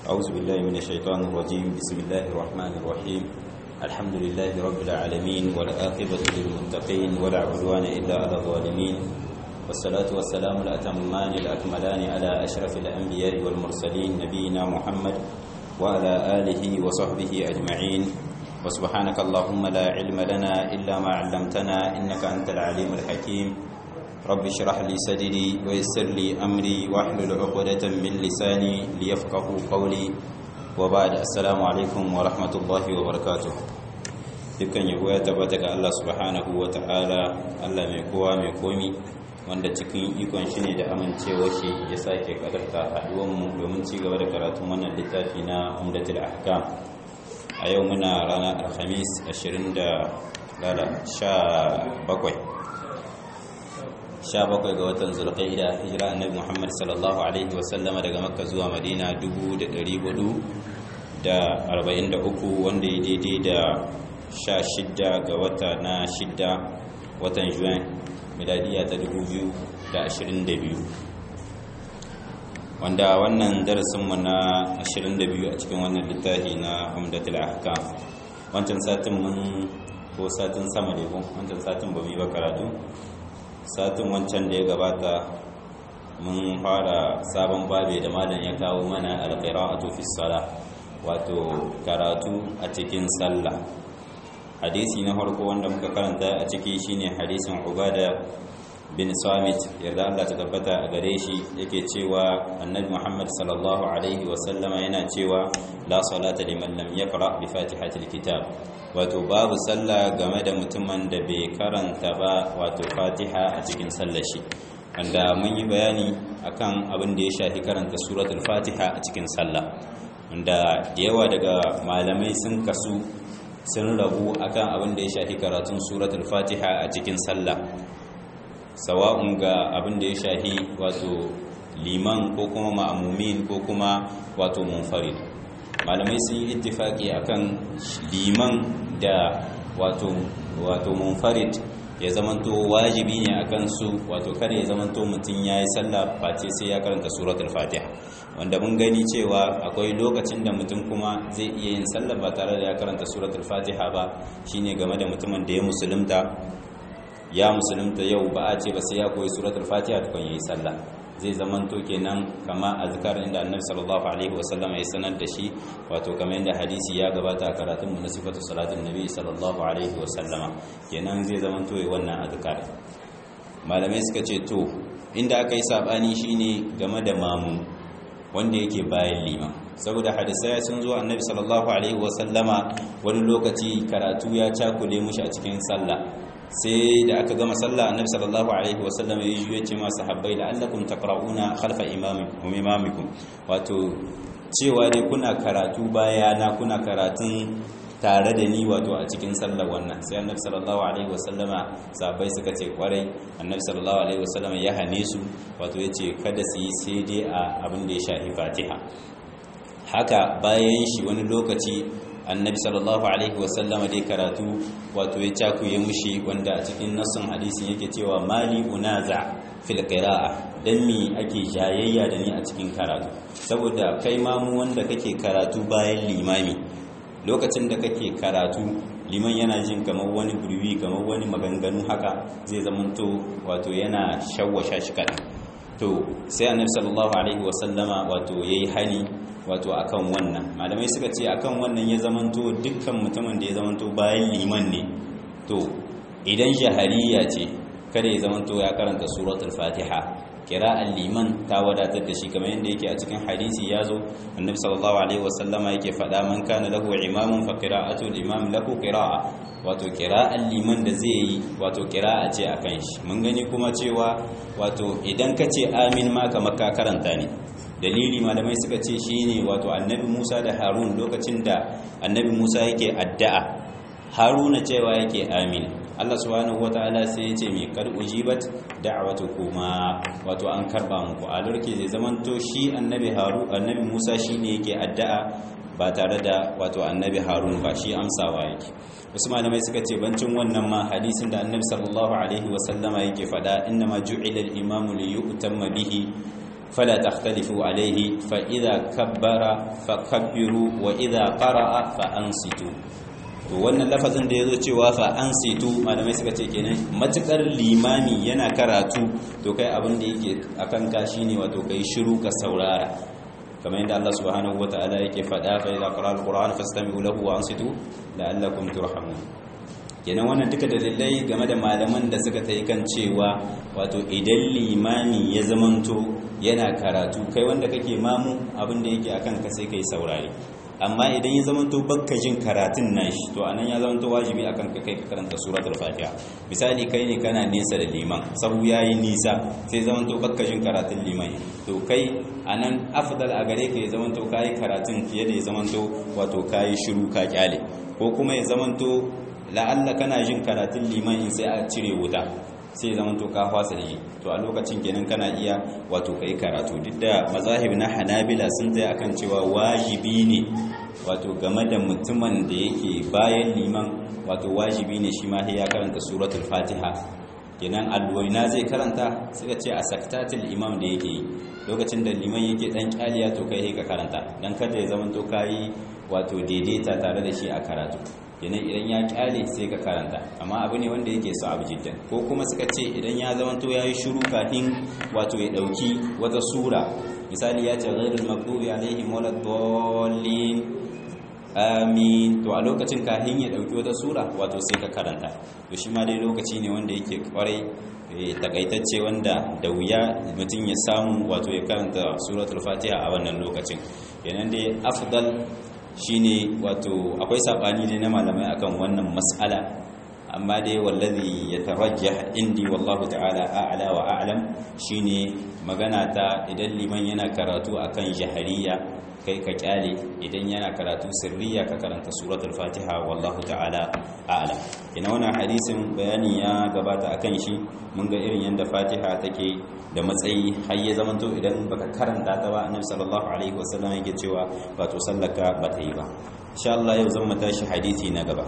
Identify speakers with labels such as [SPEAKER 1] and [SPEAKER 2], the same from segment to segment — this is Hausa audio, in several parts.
[SPEAKER 1] أعوذ بالله من الشيطان الرجيم بسم الله الرحمن الرحيم الحمد لله رب العالمين والآخبة للمتقين ولا عدوان إلا على الظالمين والصلاة والسلام الأتمان الأكملان على أشرف الأنبياء والمرسلين نبينا محمد وعلى آله وصحبه أجمعين وسبحانك اللهم لا علم لنا إلا ما علمتنا إنك أنت العليم الحكيم رب اشرح لي صدري ويسر لي أمري واحلل عقدة من لساني ليفقهوا قولي وبعد السلام عليكم ورحمة الله وبركاته dukkan yabo ya tabbata ga Allah subhanahu wa ta'ala Allah mai kowa mai komi wanda cikin ikon shi ne da amincewa shi ya sake kadarta haduwanmu domin ci gaba da karatun wannan littafi na umdatul ahkam a yau muna ranar alhamis 20 da lala 17 17 ga watan zulqaida hijira annabi Muhammad sallallahu alaihi wasallama daga makka zuwa madina 1443 wanda ya daidai da 16 ga wata na 6 watan juin miladiya ta 2022 wanda wannan darasinmu na 22 a cikin wannan littafi na umdatul ahkam wancan satin mun ko satin sama ne ko wancan satin ba mu ba karatu satin wancan da ya gabata mun fara sabon babe da malam ya kawo mana alqira'atu fi salah wato karatu a cikin sallah hadisi na farko wanda muka karanta a ciki shine hadisin ubada bin samit yarda Allah ta tabbata a gare shi yake cewa annabi Muhammad sallallahu alaihi wa sallama yana cewa la salata liman lam yaqra bi fatihatil kitab wato babu sallah game da mutumin da bai karanta ba wato fatiha a cikin sallar shi wanda mun yi bayani akan abin da ya shafi karanta suratul fatiha a cikin sallah wanda da yawa daga malamai sun kasu sun rabu akan abin da ya shafi karatun suratul fatiha a cikin sallah sawa'un ga abin da ya shafi wato liman ko kuma ma'amumin ko kuma wato munfarid malamai sun yi ittifaki akan liman da wato wato munfarid ya zamanto wajibi ne akan su wato kada ya zamanto mutum ya yi sallah face sai ya karanta suratul fatiha wanda mun gani cewa akwai lokacin da mutum kuma zai iya yin sallah ba tare da ya karanta suratul fatiha ba shine game da mutumin da ya musulunta ya musulunta yau ba a ce ba sai ya koyi suratul fatiha tukun yayi sallah zai zamanto kenan kama azkar inda annabi sallallahu alaihi wasallam ya sanar da shi wato kamar yadda hadisi ya gabata a karatun mu na sifatu salatin nabi sallallahu alaihi wasallama kenan zai zamanto yi wannan azkar malamai suka ce to inda aka yi sabani shine game da mamu wanda yake bayan liman saboda hadisai sun zo annabi sallallahu alaihi wasallama wani lokaci karatu ya cakule mushi a cikin sallah sai da aka gama sallah annabi sallallahu alaihi wasallam ya yi ce ma sahabbai la'allakum taqra'una khalfa imamikum wato cewa dai kuna karatu baya na kuna karatun tare da ni wato a cikin sallar wannan sai annabi sallallahu alaihi wasallama sahabbai suka ce kwarai annabi sallallahu alaihi wasallama ya hane su wato yace kada su yi sai dai a abin da ya shafi fatiha haka bayan shi wani lokaci annabi sallallahu alaihi wasallama dai karatu wato ya cakuye mushi wanda a cikin nassun hadisin yake cewa mali unaza fil qira'a dan mi ake jayayya da ni a cikin karatu saboda kai ma mu wanda kake karatu bayan limami lokacin da kake karatu liman yana jin kamar wani burwi kamar wani maganganu haka zai zamanto wato yana shawwasha shi kaɗan to sai annabi sallallahu alaihi wasallama wato yayi hani wato akan wannan malamai suka ce akan wannan ya zamanto dukkan mutumin da ya zamanto bayan liman ne to idan shahariya ce kada ya zamanto ya karanta suratul fatiha kira'an liman ta wadatar da shi kamar yadda yake a cikin hadisi ya zo annabi sallallahu alaihi wasallama yake faɗa man kana lahu imamun fa qira'atu al-imam lahu qira'a wato kira'an liman da zai yi wato kira'a ce akan shi mun gani kuma cewa wato idan ka ce amin ma kamar ka karanta ne dalili malamai suka ce shine wato annabi Musa da Harun lokacin da annabi Musa yake addu'a Haruna cewa yake amin Allah subhanahu wataala sai ya ce mai kar ujibat da'watukuma wato an karba muku a lurke zai zamanto shi annabi Harun annabi Musa shine yake addu'a ba tare da wato annabi Harun ba shi amsawa yake wasu malamai suka ce bancin wannan ma hadisin da annabi sallallahu alaihi wasallama yake fada inna ma ju'ila al-imamu li yu'tamma bihi fala takhtalifu alayhi fa idha kabbara fakabbiru wa idha qara'a fa ansitu to wannan lafazin da yazo cewa fa ansitu malamai suka ce kenan matukar limami yana karatu to kai abin da yake akan ka shine wato kai shiru ka saurara kamar yadda Allah subhanahu wataala yake faɗa fa idza qara alquran fastami'u lahu wa ansitu la'allakum turhamun kenan wannan duka dalilai game da malaman da suka tayi kan cewa wato idan limami ya zamanto yana karatu kai wanda kake mamu abin da yake akan ka sai kai saurare amma idan ya zamanto bakka jin karatun nashi to anan ya zamanto wajibi akan ka kai ka karanta suratul fatiha misali kai ne kana nesa da liman sabu yayi nisa sai zamanto bakka jin karatun liman to kai anan afdal a gare ka ya zamanto kai karatun fiye da ya zamanto wato kai shiru ka kyale ko kuma ya zamanto la'alla kana jin karatun liman in sai a cire wuta sai zaman to ka fasa da to a lokacin kenan kana iya wato kai karatu duk da mazahib na hanabila sun tsaye akan cewa wajibi ne wato game da mutumin da yake bayan liman wato wajibi ne shi ma sai ya karanta suratul fatiha kenan alwaina zai karanta suka ce a saktatul imam da yake yi lokacin da liman yake dan kyaliya to kai ka karanta dan kada ya zaman to kai wato daidaita tare da shi a karatu kenan idan ya kyale sai ka karanta amma abu ne wanda yake so abu jiddan ko kuma suka ce idan ya zama to yayi shiru kafin wato ya dauki wata sura misali ya ce ghairul maghdubi alaihim waladdallin amin to a lokacin kafin ya dauki wata sura wato sai ka karanta to shi ma dai lokaci ne wanda yake kwarai takaitacce wanda da wuya mutum ya samu wato ya karanta suratul fatiha a wannan lokacin kenan dai afdal shine wato akwai sabani ne na malamai akan wannan mas'ala amma dai wallazi yatarajjah indi wallahu ta'ala a'la wa a'lam shine magana ta idan liman yana karatu akan jahariya kai ka kyale idan yana karatu sirriya ka karanta suratul fatiha wallahu ta'ala a'lam ina wannan hadisin bayani ya gabata akan shi mun ga irin yanda fatiha take da matsayi har ya zamanto idan baka karanta ta ba annabi sallallahu alaihi wasallam yake cewa wato sallaka ba ta yi ba insha Allah yau zan tashi hadisi na gaba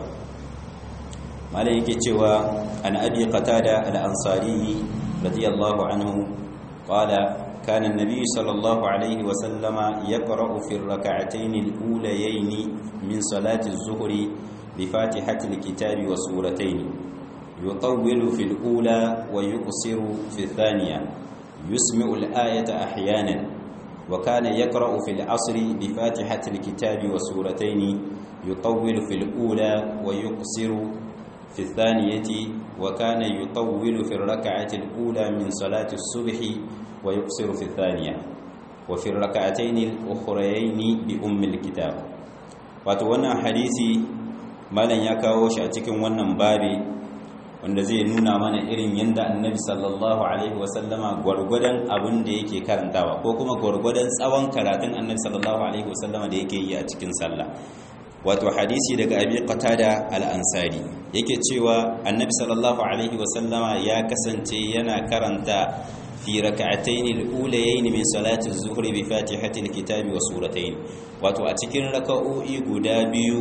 [SPEAKER 1] malai yake cewa an abi qatada al-ansari radiyallahu anhu qala كان النبي صلى الله عليه وسلم يقرأ في الركعتين الأوليين من صلاة الظهر بفاتحة الكتاب وسورتين يطول في الأولى ويقصر في الثانية يسمع الآية أحيانا وكان يقرأ في العصر بفاتحة الكتاب وسورتين يطول في الأولى ويقصر في الثانية وكان يطول في الركعة الأولى من صلاة الصبح ويقصر في الثانية وفي الركعتين الأخريين بأم الكتاب وتوانا حديثي مالا يكاوش أتكن ونن بابي wanda zai nuna mana irin yadda annabi sallallahu alaihi wasallama gwargwadon abin da yake karantawa ko kuma gwargwadon tsawon karatun annabi sallallahu alaihi wasallama da yake yi a cikin sallah wato hadisi daga abi qatada al-ansari yake cewa annabi sallallahu alaihi wasallama ya kasance yana karanta fi rak'atayn al-ulayayn min salati az-zuhri bi fatihati al-kitabi wa suratayn wato a cikin raka'o'i guda biyu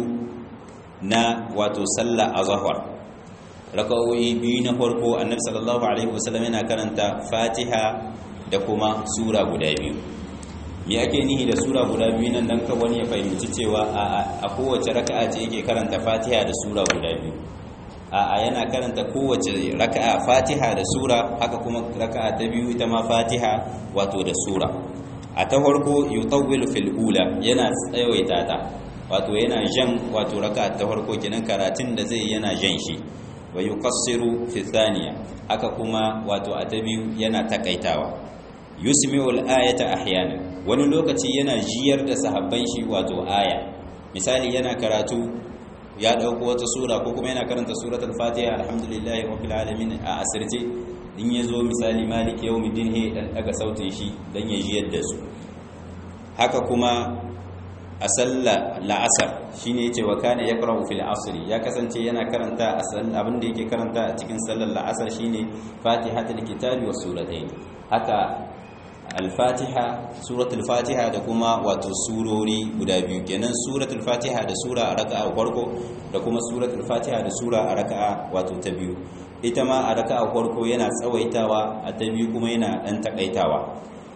[SPEAKER 1] na wato sallah azhar raka'o'i biyu na farko annabi sallallahu alaihi wasallam yana karanta fatiha da kuma sura guda biyu me ake nihi da sura guda biyu nan dan ka wani ya fahimci cewa a kowace raka'a ce yake karanta fatiha da sura guda biyu a yana karanta kowace raka'a fatiha da sura haka kuma raka'a ta biyu ita ma fatiha wato da sura a ta farko yutawwilu fil ula yana tsawaita ta wato yana jan wato raka'a ta farko kenan karatun da zai yana jan shi wa yuqassiru fi thaniya haka kuma wato a ta biyu yana takaitawa yusmi'u al-ayata ahyana wani lokaci yana jiyar da sahabban shi wato aya misali yana karatu ya dauko wata sura ko kuma yana karanta suratul fatiha alhamdulillahi rabbil alamin a asirce in yazo misali malik yawmiddin he dan daga sautin shi dan ya jiyar da su haka kuma a sallah la'asar shine yace wa kana yaqra'u fil asri ya kasance yana karanta asal abin da yake karanta a cikin sallar la'asar shine fatihatul kitabi was suratayn haka al-fatiha suratul fatiha da kuma wato surori guda biyu kenan suratul fatiha da sura a raka'a farko da kuma suratul fatiha da sura a raka'a wato ta biyu ita ma a raka'a farko yana tsawaitawa a ta biyu kuma yana dan takaitawa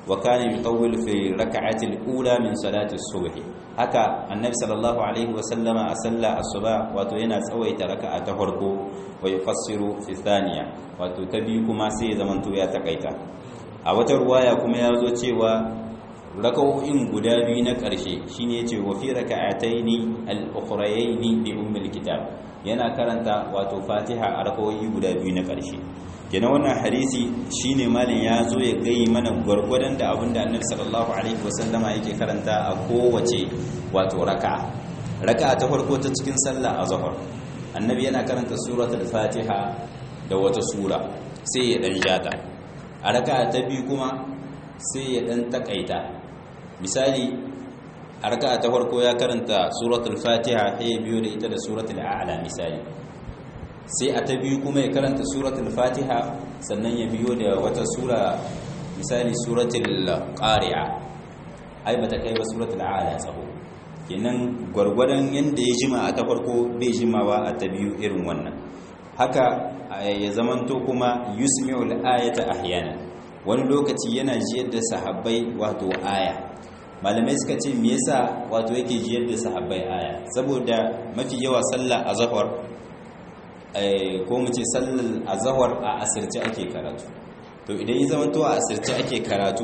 [SPEAKER 1] wa kana yutawwil fi rak'ati al-ula min salati as-subh haka annabi sallallahu alaihi wa sallama a sallah asuba wato yana tsawaita raka'a ta farko wa yufassiru fi thaniya wato ta biyu kuma sai ya zamanto ya takaita a wata ruwaya kuma ya zo cewa raka'o'in guda biyu na ƙarshe shine yace wa fi raka'ataini al-ukhrayaini bi ummil kitab yana karanta wato fatiha a raka'o'i guda biyu na ƙarshe kenan wannan hadisi shine malin ya zo ya gayi mana gwargwadon da abinda annabi sallallahu alaihi wasallama yake karanta a kowace wato raka'a raka'a ta farko ta cikin sallah azhar annabi yana karanta suratul fatiha da wata sura sai ya dan jata a raka'a ta biyu kuma sai ya dan takaita misali a raka'a ta farko ya karanta suratul fatiha sai biyo da ita da suratul a'la misali sai a ta biyu kuma ya karanta suratul fatiha sannan ya biyo da wata sura misali suratul qari'a ai bata kai ba suratul a'la tsaho kenan gwargwadon yanda ya jima a ta farko bai jimawa a ta biyu irin wannan haka ya zamanto kuma yusmi'ul ayata ahyana wani lokaci yana jiyar da sahabbai wato aya malamai suka ce me yasa wato yake jiyar da sahabbai aya saboda mafi yawa sallah azhar ko mu ce sallar azhar a asirce ake karatu to idan ya zamanto a asirce ake karatu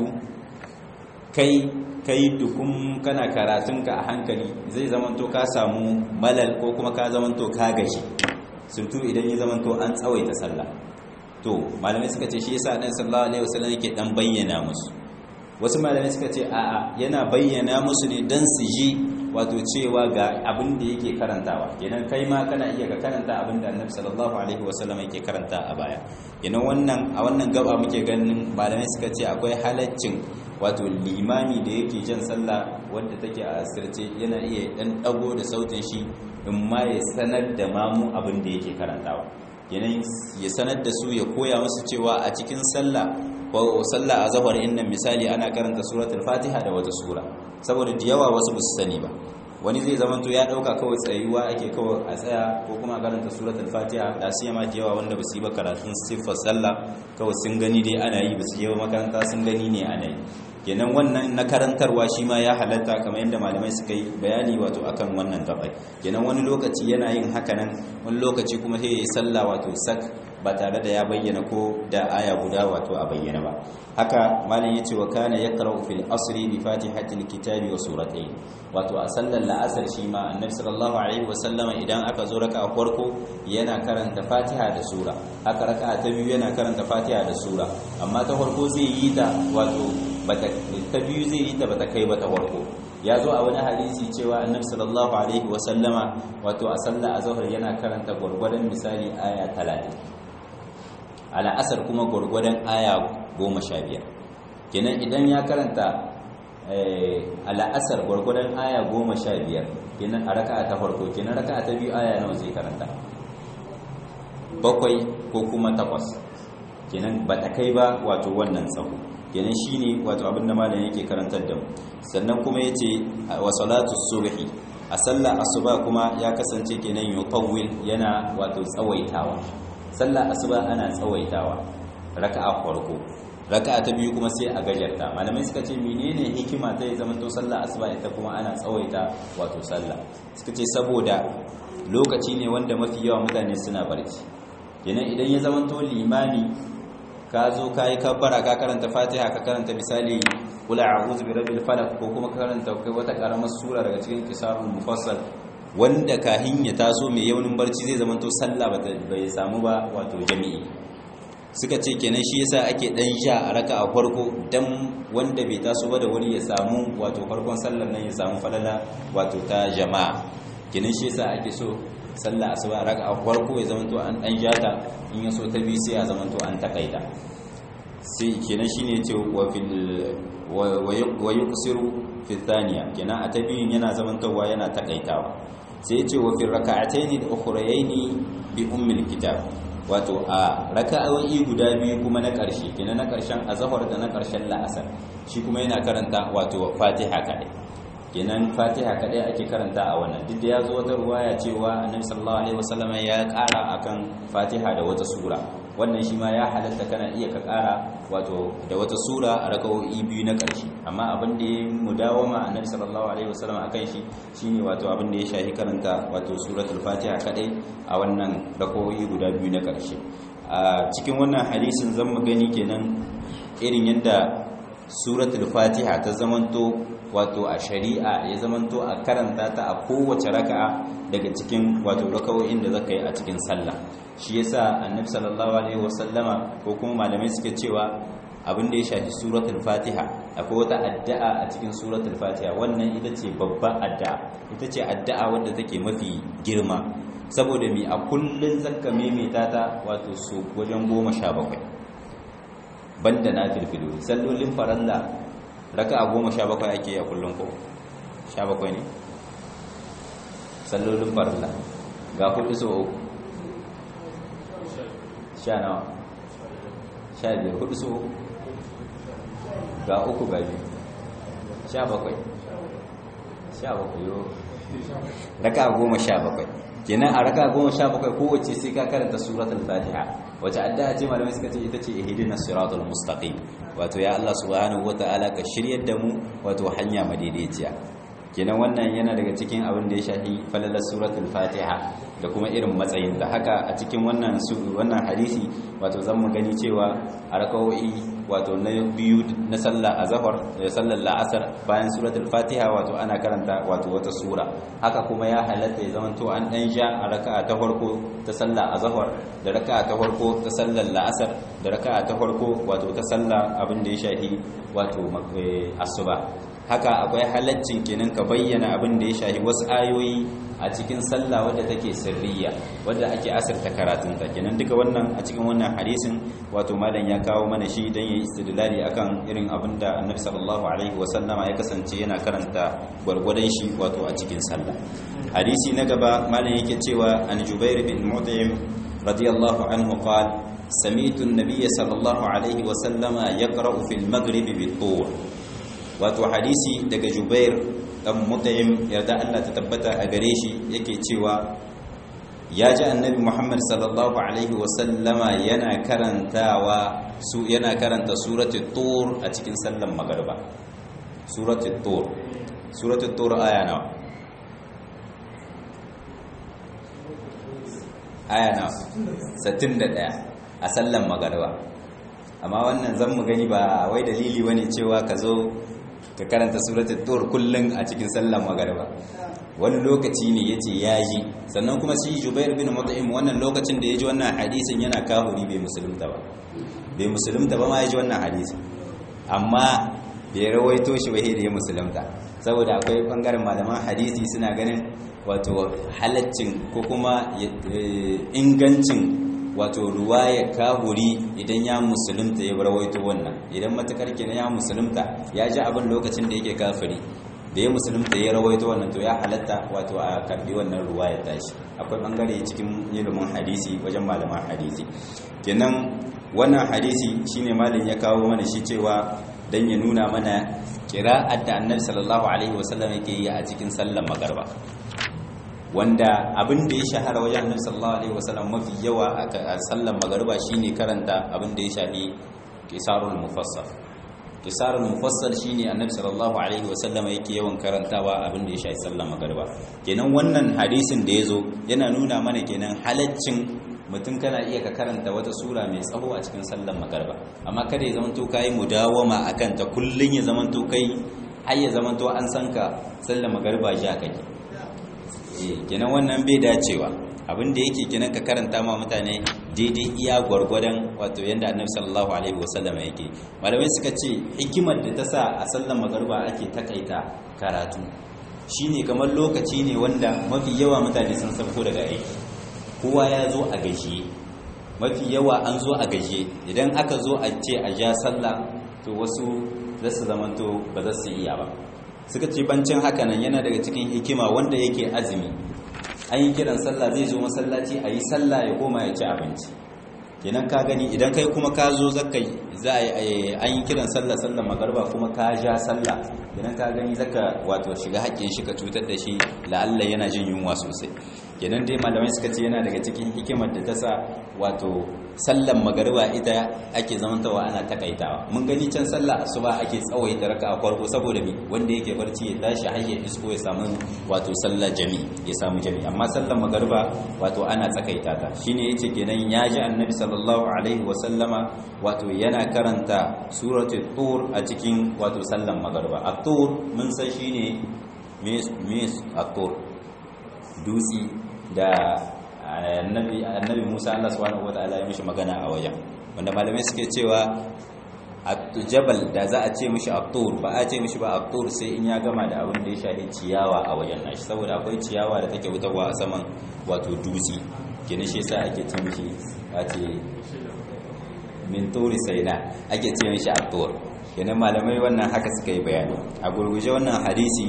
[SPEAKER 1] kai kai dukun kana karatunka a hankali zai zamanto ka samu malal ko kuma ka zamanto ka gashi surtu idan ya zamanto an tsawaita sallah to malamai suka ce shi yasa annabi sallallahu alaihi wasallam yake dan bayyana musu wasu malamai suka ce a'a yana bayyana musu ne dan su ji wato cewa ga abin da yake karantawa kenan kai ma kana iya ka karanta abin da annabi sallallahu alaihi wasallam yake karanta a baya kenan wannan a wannan gaba muke ganin malamai suka ce akwai halaccin wato limami da yake jan sallah wanda take a asirce yana iya dan dago da sautin shi in ma ya sanar da mamu abin da yake karantawa kenan ya sanar da su ya koya musu cewa a cikin sallah ko sallah a zahar inna misali ana karanta suratul fatiha da wata sura saboda da yawa wasu ba su sani ba wani zai zama to ya dauka kawai tsayuwa ake kawai a tsaya ko kuma karanta suratul fatiha da su yama da yawa wanda ba su yi ba karatun siffar sallah kawai sun gani dai ana yi ba su yi ba makaranta sun gani ne ana yi kenan wannan na karantarwa shi ma ya halatta kamar yadda malamai suka yi bayani wato akan wannan gabai kenan wani lokaci yana yin haka nan wani lokaci kuma sai ya yi sallah wato sak ba tare da ya bayyana ko da aya guda wato a bayyana ba haka malam yace wa kana yaqra'u fil asri bi fatihatil kitabi wa suratayn wato a sallar la'asar shi ma annabi sallallahu alaihi wasallama idan aka zo raka a farko yana karanta fatiha da sura haka raka ta biyu yana karanta fatiha da sura amma ta farko zai yi ta wato bata ta biyu zai yi ta bata kai ba ta farko ya zo a wani hadisi cewa annabi sallallahu alaihi wasallama wato a sallar azhar yana karanta gurgurdan misali aya 30 ala asar kuma gurgurdan aya 15 kenan idan ya karanta al'asar gwargwadon aya goma sha biyar kenan a raka'a ta farko kenan raka'a ta biyu aya nawa zai karanta bakwai ko kuma takwas kenan ba ta kai ba wato wannan tsaho kenan shine wato abinda malam yake karantar da mu sannan kuma yace wa salatu subhi a sallar asuba kuma ya kasance kenan yutawwil yana wato tsawaitawa sallar asuba ana tsawaitawa raka'a farko raka'a ta biyu kuma sai a gajarta malamai suka ce menene hikima ta zama to sallah asuba ita kuma ana tsawaita wato sallah suka ce saboda lokaci ne wanda mafi yawa mutane suna barci kenan idan ya zama to limami ka zo ka yi kabbara ka karanta fatiha ka karanta misali kula a'udhu bi rabbil falaq ko kuma ka karanta kai wata karamar sura daga cikin kisarul mufassal wanda kahin ya taso mai yaunin barci zai zama to sallah bai samu ba wato jami'i suka ce kenan shi yasa ake dan sha a raka a farko dan wanda bai taso ba da wuri ya samu wato farkon sallar nan ya samu falala wato ta jama'a kenan shi yasa ake so sallah asuba raka a farko ya zama to an dan jata in ya so ta bi sai ya zama to an takaita sai kenan shine yace wa fil wa yuqsiru fi thaniya kenan a ta biyun yana zamantowa yana takaitawa sai yace wa fil raka'ataini al-ukhrayaini bi ummil kitab wato a raka'o'i guda biyu kuma na ƙarshe kenan na ƙarshen azhar da na ƙarshen la'asar shi kuma yana karanta wato fatiha kadai kenan fatiha kadai ake karanta a wannan duk da ya zo wata ruwaya cewa annabi sallallahu alaihi wasallam ya ƙara akan fatiha da wata sura wannan shi ma ya halatta kana iya ka ƙara wato da wata sura a raka'o'i biyu na ƙarshe amma abin da ya mudawama annabi sallallahu alaihi wasallam akan shi shine wato abin da ya shahi karanta wato suratul fatiha kadai a wannan raka'o'i guda biyu na ƙarshe a cikin wannan hadisin zan mu gani kenan irin yadda suratul fatiha ta zamanto wato a shari'a ya zamanto a karanta ta a kowace raka'a daga cikin wato raka'o'in da zaka yi a cikin sallah shi yasa annabi sallallahu alaihi wasallama ko kuma malamai suke cewa abin da ya shafi suratul fatiha akwai wata addu'a a cikin suratul fatiha wannan ita ce babbar addu'a ita ce addu'a wadda take mafi girma saboda mi a kullun zakka maimaita ta wato su wajen goma sha bakwai banda na filfilu sallolin faralla raka'a goma sha bakwai ake yi a kullun ko sha bakwai ne sallolin faralla ga hudu so uku sha nawa sha biyar hudu so uku ga uku ga biyu sha bakwai sha bakwai yau raka goma sha bakwai kenan a raka goma sha bakwai kowace sai ka karanta suratul fatiha wace addu'a ce malamai suka ce ita ce ihdinas siratal mustaqim wato ya Allah subhanahu wataala ka shiryar da mu wato hanya madaidaiciya kenan wannan yana daga cikin abin da ya shafi falalar suratul fatiha da kuma irin matsayin da haka a cikin wannan wannan hadisi wato zan mu gani cewa a rakawoyi wato na biyu na sallah azhar da sallar la'asar bayan suratul fatiha wato ana karanta wato wata sura haka kuma ya halatta ya zama to an dan sha a raka'a ta farko ta sallah azhar da raka'a ta farko ta sallar la'asar da raka'a ta farko wato ta sallah abin da ya shafi wato asuba haka akwai halaccin kenan ka bayyana abin da ya shafi wasu ayoyi a cikin sallah wadda take sirriya wadda ake asirta karatunta kenan duka wannan a cikin wannan hadisin wato malam ya kawo mana shi dan yayi istidlali akan irin abin da annabi sallallahu alaihi wasallama ya kasance yana karanta gwargwadon shi wato a cikin sallah hadisi na gaba malam yake cewa an jubair bin mut'im radiyallahu anhu qala سمعت النبي صلى الله عليه وسلم يقرأ في المغرب بالطور wato hadisi daga jubair dan mut'im yarda Allah ta tabbata a gare shi yake cewa ya ji annabi Muhammad sallallahu alaihi wasallama yana karantawa su yana karanta suratul tur a cikin sallan magriba suratul tur suratul tur aya nawa aya nawa 61 a sallan magriba amma wannan zan mu gani ba wai dalili bane cewa ka zo ka karanta suratul tur kullun a cikin sallar magariba wani lokaci ne yace yaji sannan kuma shi Jubair bin Mut'im wannan lokacin da yaji wannan hadisin yana kahuri bai musulunta ba bai musulunta ba ma yaji wannan hadisin amma bai rawaito shi ba da ya musulunta saboda akwai bangaren malaman hadisi suna ganin wato halaccin ko kuma ingancin wato ruwaya kahuri idan ya musulunta ya rawaito wannan idan matakar kenan ya musulunta ya ji abin lokacin da yake kafiri da ya musulunta ya rawaito wannan to ya halatta wato a karbi wannan ruwaya tashi akwai bangare cikin ilimin hadisi wajen malaman hadisi kenan wannan hadisi shine malin ya kawo mana shi cewa dan ya nuna mana kira'ar da annabi sallallahu alaihi wasallam yake yi a cikin sallar magarba wanda abin da ya shahara wajen annabi sallallahu alaihi wasallam mafi yawa a sallar magariba shine karanta abin da ya shafi qisarul mufassal qisarul mufassal shine annabi sallallahu alaihi wasallam yake yawan karantawa abin da ya shafi sallar magariba kenan wannan hadisin da yazo yana nuna mana kenan halaccin mutum kana iya ka karanta wata sura mai tsawo a cikin sallar magariba amma kada ya zamanto kai mudawama akan ta kullun ya zamanto kai har ya zamanto an san ka sallar magariba ja kake kenan wannan bai dacewa abin da yake kenan ka karanta ma mutane daidai iya gwargwadon wato yadda annabi sallallahu alaihi wasallam yake malamai suka ce hikimar da ta sa a sallar magariba ake takaita karatu shine kamar lokaci ne wanda mafi yawa mutane sun sauko daga aiki kowa ya zo a gajiye mafi yawa an zo a gajiye idan aka zo a ce a ja sallah to wasu za su zamanto ba za su iya ba suka ce bancin hakanan yana daga cikin hikima wanda yake azumi an yi kiran sallah zai zo masallaci a yi sallah ya koma ya ci abinci kenan ka gani idan kai kuma ka zo zaka za a yi an yi kiran sallah sallah magarba kuma ka ja sallah kenan ka gani zaka wato shiga haƙƙin shi ka cutar da shi la'alla yana jin yunwa sosai kenan dai malamai suka ce yana daga cikin hikimar da ta sa wato sallan magariba ita ake zamantawa ana takaitawa mun gani can sallah asuba ake tsawaita raka a farko saboda mi wanda yake barci ya tashi har ya isko ya samu wato sallar jami ya samu jami amma sallan magariba wato ana tsakaita ta shine yace kenan ya ji annabi sallallahu alaihi wa sallama wato yana karanta suratul tur a cikin wato sallan magariba at-tur mun san shine me me at-tur dutsi da annabi annabi Musa Allah subhanahu wataala ya mishi magana a wajen wanda malamai suke cewa jabal da za a ce mishi at-tur ba a ce mishi ba at-tur sai in ya gama da abin da ya shafi ciyawa a wajen nashi saboda akwai ciyawa da take wutarwa a saman wato dutsi kenan shi yasa ake ce mishi a ce min turi saina ake ce mishi at-tur kenan malamai wannan haka suka yi bayani a gurguje wannan hadisi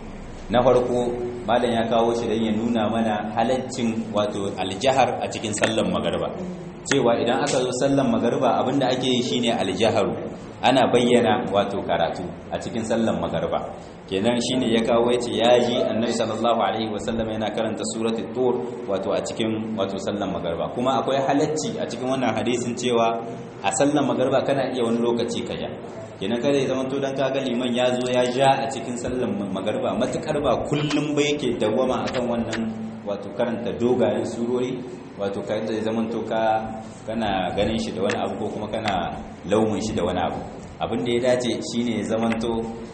[SPEAKER 1] na farko malam ya kawo shi don ya nuna mana halaccin wato aljahar a cikin sallan magarba cewa idan aka zo sallan magarba abinda ake yi shine aljaharu ana bayyana wato karatu a cikin sallan magarba kenan shine ya kawo yace yaji annabi sallallahu alaihi wasallam yana karanta suratul tur wato a cikin wato sallan magarba kuma akwai halacci a cikin wannan hadisin cewa a sallan magarba kana iya wani lokaci kaja kenan kada ya zama to dan kaga liman ya zo ya ja a cikin sallan magarba matukar ba kullum ba yake dawwama akan wannan wato karanta dogayen surori wato kada ya zama to ka kana ganin shi da wani abu ko kuma kana laumin shi da wani abu abin da ya dace shine ya zama to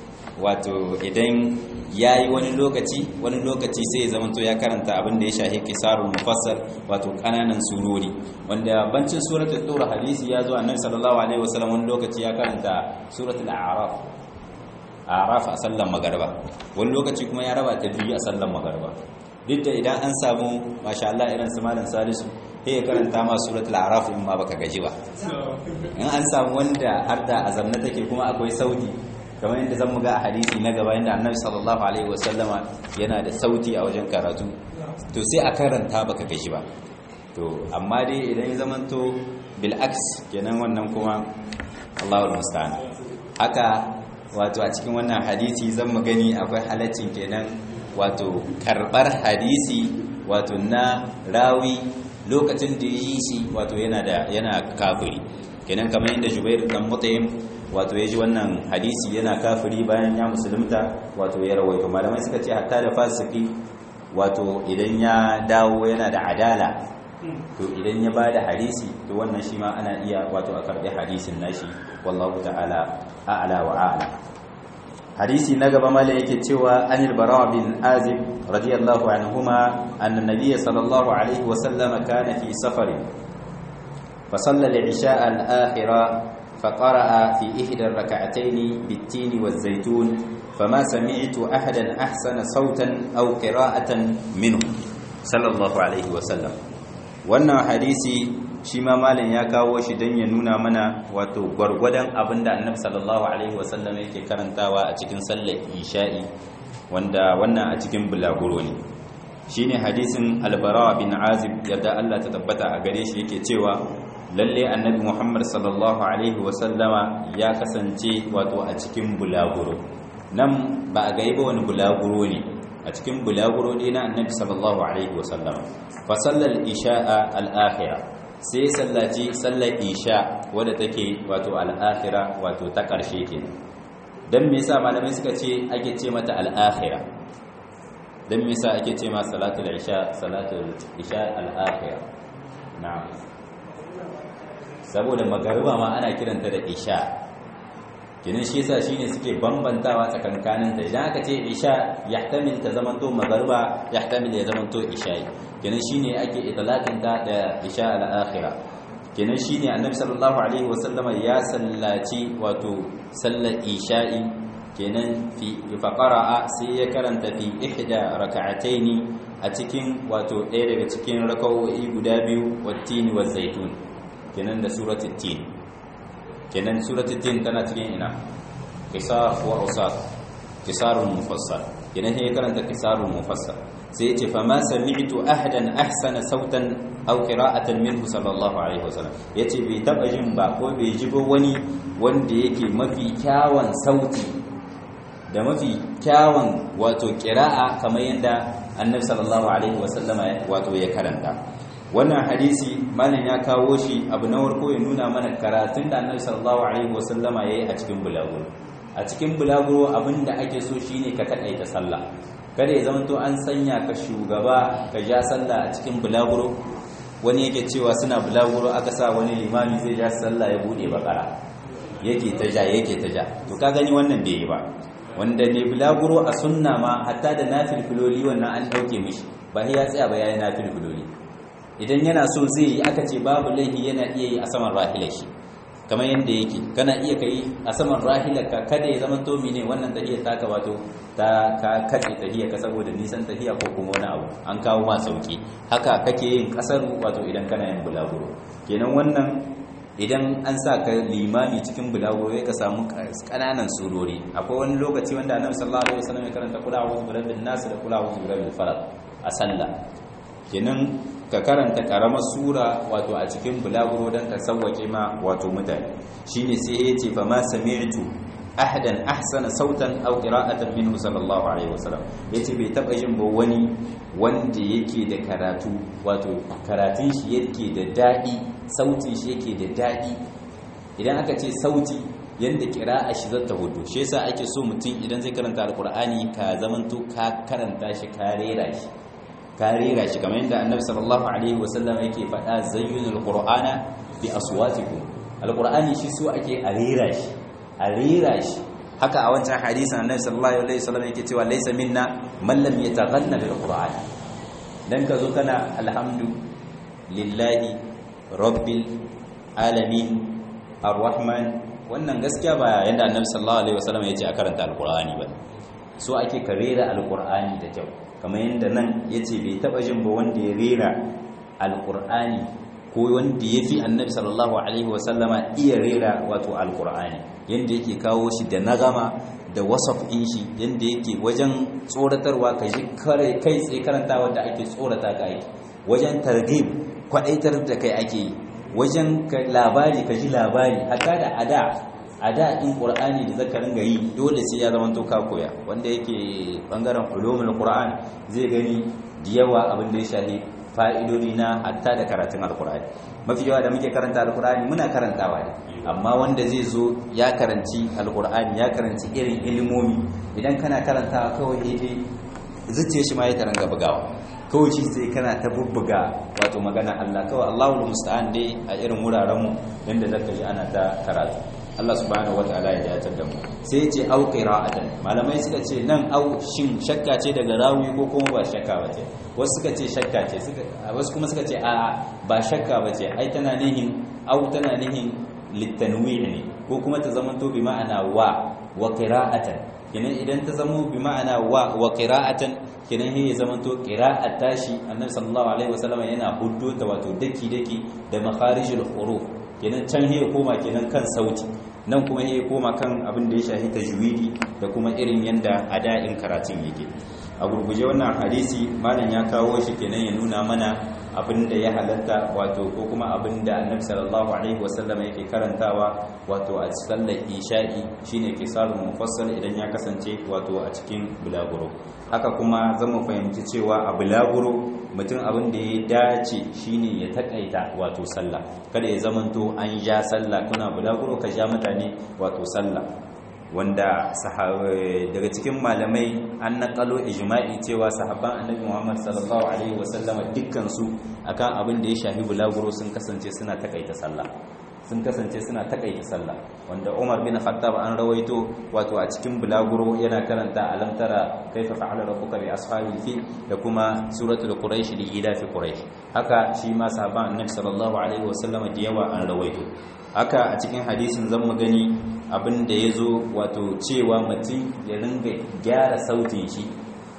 [SPEAKER 1] wato idan ya yi wani lokaci wani lokaci sai ya zama to ya karanta abin da ya shahi kisarul mufassal wato kananan surori wanda bancin suratul tur hadisi ya zo annabi sallallahu alaihi wasallam wani lokaci ya karanta suratul a'raf a'raf a sallan magarba wani lokaci kuma ya raba ta biyu a sallan magarba duk da idan an samu masha Allah irin su malam salisu sai ya karanta ma suratul a'raf in ma baka gaji ba in an samu wanda har da azamna take kuma akwai sauti kamar yadda zan muga a hadisi na gaba yadda annabi sallallahu alaihi wasallama yana da sauti a wajen karatu to sai a karanta baka gaji ba to amma dai idan ya zamanto bil aks kenan wannan kuma Allahul musta'an haka wato a cikin wannan hadisi zan mu gani akwai halaccin kenan wato karbar hadisi wato na rawi lokacin da yi shi wato yana da yana kafiri kenan kamar yadda Jubair dan Mutaim wato ya ji wannan hadisi yana kafiri bayan ya musulunta wato ya rawaito malamai suka ce hatta da fasiki wato idan ya dawo yana da adala to idan ya bada hadisi to wannan shi ma ana iya wato a karbi hadisin nashi wallahu ta'ala a'la wa a'la hadisi na gaba mala yake cewa anil bara bin azib radiyallahu anhuma anna nabiy sallallahu alaihi wa sallam kana fi safarin fa salla al-isha al-akhirah فقرأ في إحدى الركعتين بالتين والزيتون فما سمعت أحدا أحسن صوتا أو قراءة منه صلى الله عليه وسلم wannan hadisi shi ma malam ya kawo shi don ya nuna mana wato gwargwadon abin da annabi sallallahu alaihi wasallam yake karantawa a cikin sallar isha'i wanda wannan a cikin bulaguro ne shine hadisin albara bin azib yadda Allah ta tabbata a gare shi yake cewa lalle annabi Muhammad sallallahu alaihi wasallama ya kasance wato a cikin bulaguro nan ba a gaiba wani bulaguro ne a cikin bulaguro ne na annabi sallallahu alaihi wasallama fa sallal isha'a al-akhirah sai sallaci sallar isha wadda take wato al-akhirah wato ta karshe kenan dan me yasa malamai suka ce ake ce mata al-akhirah dan me yasa ake ce ma salatul isha salatul isha al-akhirah na'am saboda magariba ma ana kiranta da isha kinin shi yasa shine suke bambantawa tsakankanin ta idan aka ce isha yahtamil ta zamanto magariba yahtamil ya zamanto isha'i kinin shine ake itlaqin ta da isha al-akhirah kinin shine annabi sallallahu alaihi wasallama ya sallaci wato sallar isha'i kenan fi faqara'a sai ya karanta fi ihda raka'ataini a cikin wato ɗaya daga cikin raka'o'i guda biyu wattini wa zaitun kenan da suratul tin kenan suratul tin tana cikin ina qisar wa usat qisarul mufassal kenan sai karanta qisarul mufassal sai yace fa ma sami'tu ahadan ahsana sautan aw qira'atan minhu sallallahu alaihi wasallam yace bai taba jin ba ko bai ji ba wani wanda yake mafi kyawun sauti da mafi kyawun wato qira'a kamar yadda annabi sallallahu alaihi wasallama wato ya karanta wannan hadisi malam ya kawo shi abu na warko ya nuna mana karatun da annabi sallallahu alaihi wasallama yayi a cikin bulaguro a cikin bulaguro abinda ake so shine ka takaita sallah kada ya zama to an sanya ka shugaba ka ja sallah a cikin bulaguro wani yake cewa suna bulaguro aka sa wani limami zai ja sallah ya bude bakara yake ta ja yake ta ja to ka gani wannan bai yi ba wanda ne bulaguro a sunna ma hatta da nafil filoli wannan an dauke mishi ba ya tsaya ba yayi nafil filoli idan yana so zai yi aka ce babu laifi yana iya yi a saman rahilar shi kamar yadda yake kana iya kai a saman rahilar ka kada ya zama tomi ne wannan tahiyar taka wato ta ka katse tahiyar ka saboda nisan tahiya ko kuma wani abu an kawo ma sauki haka kake yin kasar wato idan kana yin bulaguro kenan wannan idan an sa ka limami cikin bulaguro ya ka samu kananan surori akwai wani lokaci wanda annabi sallallahu alaihi wasallam ya karanta kula a'udhu birabbin nas da kula a'udhu birabbil falaq a sallah kenan ka karanta karamar sura wato a cikin bulaguro don ka sauwake ma wato mutane shine sai ya ce fa ma sami'tu ahadan ahsana sautan aw qira'atan minhu sallallahu alaihi wasallam yace bai taba jin ba wani wanda yake da karatu wato karatun shi yake da dadi sautin shi yake da dadi idan aka ce sauti yanda kira'a shi zata hudu shi yasa ake so mutum idan zai karanta alqur'ani ka zamanto ka karanta shi ka rera shi ka rera shi kamar yadda annabi sallallahu alaihi wasallam yake faɗa zayyunul qur'ana bi aswatikum alqur'ani shi so ake a rera shi a rera shi haka a wancan hadisin annabi sallallahu alaihi wasallam yake cewa laysa minna man lam yataghanna bil qur'an dan ka zo kana alhamdu lillahi rabbil alamin arrahman wannan gaskiya ba yanda annabi sallallahu alaihi wasallam yace a karanta alqur'ani ba so ake ka rera alqur'ani da kyau kamar yadda nan ya ce bai taba jin ba wanda ya rera alkur'ani ko wanda ya fi annabi sallallahu alaihi wasallama iya rera wato alkur'ani yadda yake kawo shi da nagama da wasaf in shi yadda yake wajen tsoratarwa ka ji kai tsaye karanta wadda ake tsorata ka ake wajen targib kwadaitar da kai ake yi wajen labari ka ji labari hatta da ada a da in ƙur'ani da zaka ringa yi dole sai ya zama ka koya wanda yake bangaren ulumul qur'an zai gani da yawa abin da ya shahi fa'idodi na hatta da karatun alqur'ani mafi yawa da muke karanta alqur'ani muna karantawa ne amma wanda zai zo ya karanci alqur'ani ya karanci irin ilimomi idan kana karantawa kawai dai zuciya shi ma ya taranga bugawa kawai shi sai kana ta bubbuga wato magana Allah kawai Allahul musta'an dai a irin wuraren mu yanda zaka yi ana ta karatu Allah subhanahu wataala ya dace da mu sai ya ce au qira'atan malamai suka ce nan au shin shakka ce daga rawi ko kuma ba shakka ba ce wasu suka ce shakka ce wasu kuma suka ce a ba shakka ba ce ai tana nihin au tana nihin litanwi ne ko kuma ta zama to bi ma'ana wa wa qira'atan kenan idan ta zama bi ma'ana wa wa qira'atan kenan ya zama to qira'at tashi annabi sallallahu alaihi wasallam yana huddo ta wato daki daki da makharijul huruf kenan can ya koma kenan kan sauti nan kuma ya koma kan abin da ya shahi tajwidi da kuma irin yanda ada'in karatun yake a gurguje wannan hadisi malam ya kawo shi kenan ya nuna mana abin da ya halatta wato ko kuma abin da annabi sallallahu alaihi wasallam yake karantawa wato a sallar isha'i shine kisarul mufassal idan ya kasance wato a cikin bulaguro haka kuma zan mu fahimci cewa a bulaguro mutum abin da ya dace shine ya takaita wato sallah kada ya zamanto an ja sallah kuna bulaguro ka ja mutane wato sallah wanda daga cikin malamai an naƙalo ijma'i cewa sahabban annabi Muhammad sallallahu alaihi wasallama dukkan su akan abin da ya shafi bulaguro sun kasance suna takaita sallah sun kasance suna takaita sallah wanda Umar bin Khattab an rawaito wato a cikin bulaguro yana karanta alam tara kaifa fa'ala rabbuka bi ashabil fil da kuma suratul quraish li ila fi quraish haka shi ma sahabban annabi sallallahu alaihi wasallama da yawa an rawaito haka a cikin hadisin zan mu gani abin da ya zo wato cewa mutum ya ringa gyara sautin shi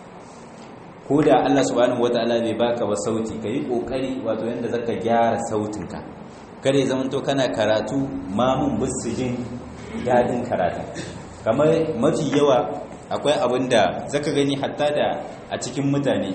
[SPEAKER 1] ko da Allah subhanahu wataala bai baka ba sauti ka yi kokari wato yanda zaka gyara sautinka kada ya zamanto kana karatu mamun bisu jin dadin karatu kamar mafi yawa akwai abin da zaka gani hatta da a cikin mutane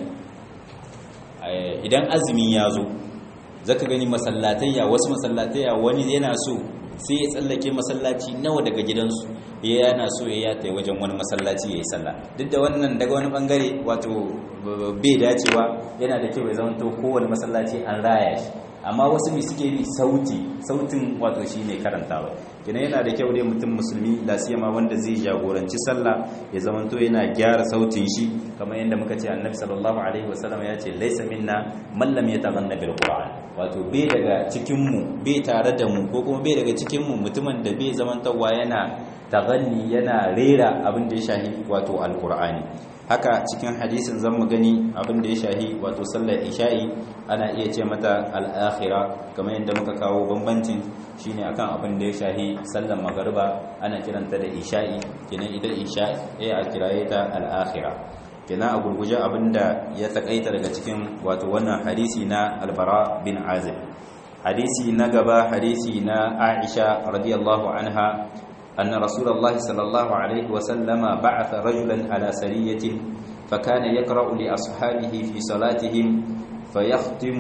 [SPEAKER 1] idan azumi ya zo zaka gani masallatayya wasu masallatayya wani yana so sai ya tsallake masallaci nawa daga gidansu ya yana so ya yata wajen wani masallaci ya yi sallah duk da wannan daga wani bangare wato bai dacewa yana da kyau ya zama to kowane masallaci an raya shi amma wasu mai suke bi sauti sautin wato shi ne karantawa kina yana da kyau ne mutum musulmi lasiyama wanda zai jagoranci sallah ya zamanto yana gyara sautin shi kamar yadda muka ce annabi sallallahu alaihi wasallam ya ce laisa minna man lam yataghanna bil qur'an wato bai daga cikin mu bai tare da mu ko kuma bai daga cikin mu mutumin da bai zamantawa yana taghanni yana rera abin da ya shahi wato alqur'ani haka cikin hadisin zan mu gani abin da ya shahi wato sallar isha'i ana iya ce mata al'akhira kamar yadda muka kawo bambancin shine akan abin da ya shahi sallar magariba ana kiranta da isha'i kenan idan isha'i a kiraye ta al'akhira kenan a gurguje abin da ya takaita daga cikin wato wannan hadisi na albara bin azib hadisi na gaba hadisi na aisha radiyallahu anha أن رسول الله صلى الله عليه وسلم بعث رجلا على سرية فكان يقرأ لأصحابه في صلاتهم فيختم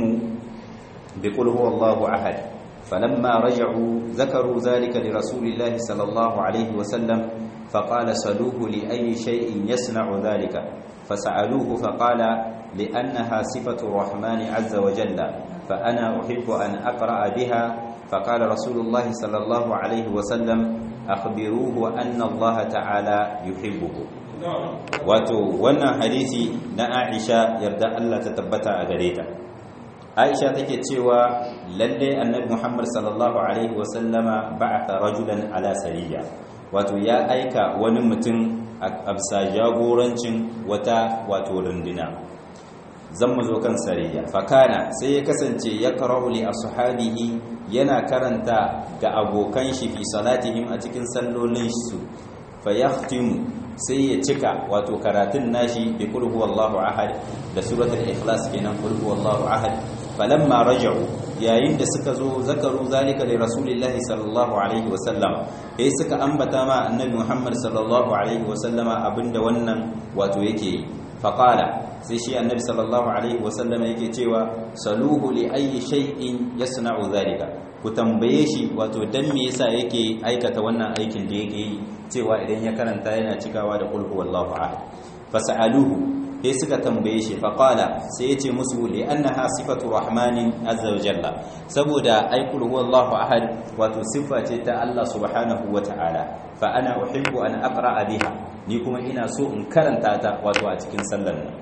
[SPEAKER 1] بقل هو الله أحد فلما رجعوا ذكروا ذلك لرسول الله صلى الله عليه وسلم فقال سلوه لأي شيء يصنع ذلك فسألوه فقال لأنها صفة الرحمن عز وجل فأنا أحب أن أقرأ بها فقال رسول الله صلى الله عليه وسلم akhbiruhu anna Allah ta'ala yuhibbuhu wato wannan hadisi na Aisha yarda Allah ta tabbata a gare ta Aisha take cewa lalle annabi Muhammad sallallahu alaihi wa sallama ba'atha rajulan ala sariya wato ya aika wani mutum a bisa jagorancin wata wato runduna zan mu zo kan sariya fakana sai ya kasance ya qara'u li ashabihi yana karanta ga abokan shi fi salatihim a cikin sallolin su fayahtimu sai ya cika wato karatun nashi bi qul huwallahu ahad da suratul ikhlas kenan qul huwallahu ahad falamma raja'u yayin da suka zo zakaru zalika li rasulillahi sallallahu alaihi wasallam sai suka ambata ma annabi Muhammad sallallahu alaihi wasallama abinda wannan wato yake yi faqala sai shi annabi sallallahu alaihi wasallama yake cewa saluhu li ayyi shay'in yasna'u zalika ku tambaye shi wato dan me yasa yake aikata wannan aikin da yake yi cewa idan ya karanta yana cikawa da qul huwallahu ahad fasaluhu sai suka tambaye shi faqala sai yace musu li annaha sifatu rahmanin azza wa jalla saboda ai qul huwallahu ahad wato sifa ce ta Allah subhanahu wa ta'ala fa ana uhibbu an aqra'a biha ni kuma ina so in karanta ta wato a cikin sallar nan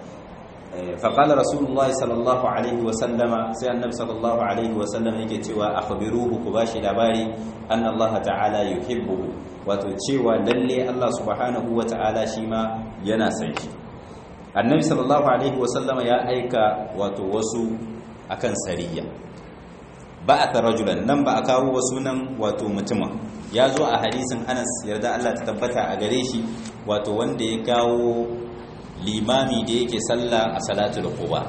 [SPEAKER 1] فقال رسول الله صلى الله عليه وسلم سي النبي صلى الله عليه وسلم yake cewa akhbiruhu ku bashi labari anna Allah ta'ala yuhibbuhu wato cewa lalle Allah subhanahu wa ta'ala shi ma yana san shi annabi sallallahu alaihi wasallam ya aika wato wasu akan sariya ba'atha rajulan nan ba a kawo wasu nan wato mutumin ya zo a hadisin Anas yarda Allah ta tabbata a gare shi wato wanda ya kawo limami da yake sallah a salatul quba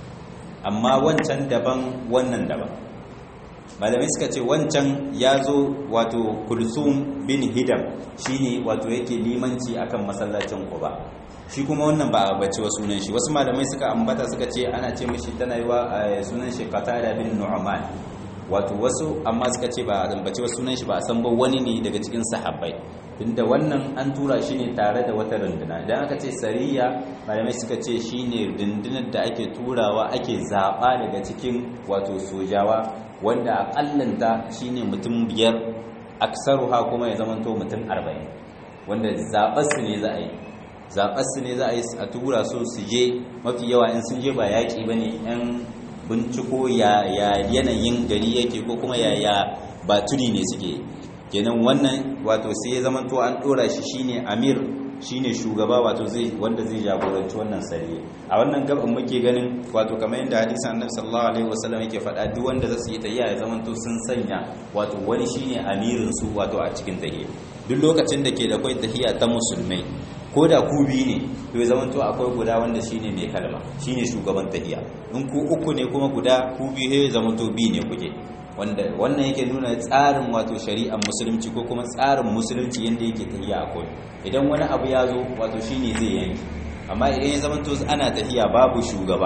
[SPEAKER 1] amma wancan daban wannan daban malamai suka ce wancan ya zo wato kulsum bin hidam shine wato yake limanci akan masallacin quba shi kuma wannan ba a bace wa sunan shi wasu malamai suka ambata suka ce ana ce mishi tana yiwa sunan shi qatada bin nu'man wato wasu amma suka ce ba a ambace wa sunan shi ba a san ba wani ne daga cikin sahabbai tunda wannan an tura shi ne tare da wata runduna idan aka ce sariya malamai suka ce shi ne rundunar da ake turawa ake zaɓa daga cikin wato sojawa wanda aƙallanta shi ne mutum biyar aksaruha kuma ya zamanto mutum arba'in wanda zaɓarsu ne za a yi zaɓarsu ne za a yi a tura su su je mafi yawa in sun je ba yaƙi ba ne 'yan binciko ya yanayin gari yake ko kuma ya baturi ne suke kenan wannan wato sai ya zama to an dora shi shine amir shine shugaba wato zai wanda zai jagoranci wannan sariya a wannan gaban muke ganin wato kamar yadda hadisin annabi sallallahu alaihi wasallam yake faɗa duk wanda zasu yi tayya ya zama to sun sanya wato wani shine amirin su wato a cikin tahiyya duk lokacin da ke da kai tahiyya ta musulmai ko da ku biyu ne to ya zamanto akwai guda wanda shine mai kalma shine shugaban tahiyya in ku uku ne kuma guda ku biyu ya zamanto biyu ne kuke wanda wannan yake nuna tsarin wato shari'ar musulunci ko kuma tsarin musulunci yadda yake tahiya a kawai idan wani abu ya zo wato shine zai yanki amma idan ya zamanto ana tahiya babu shugaba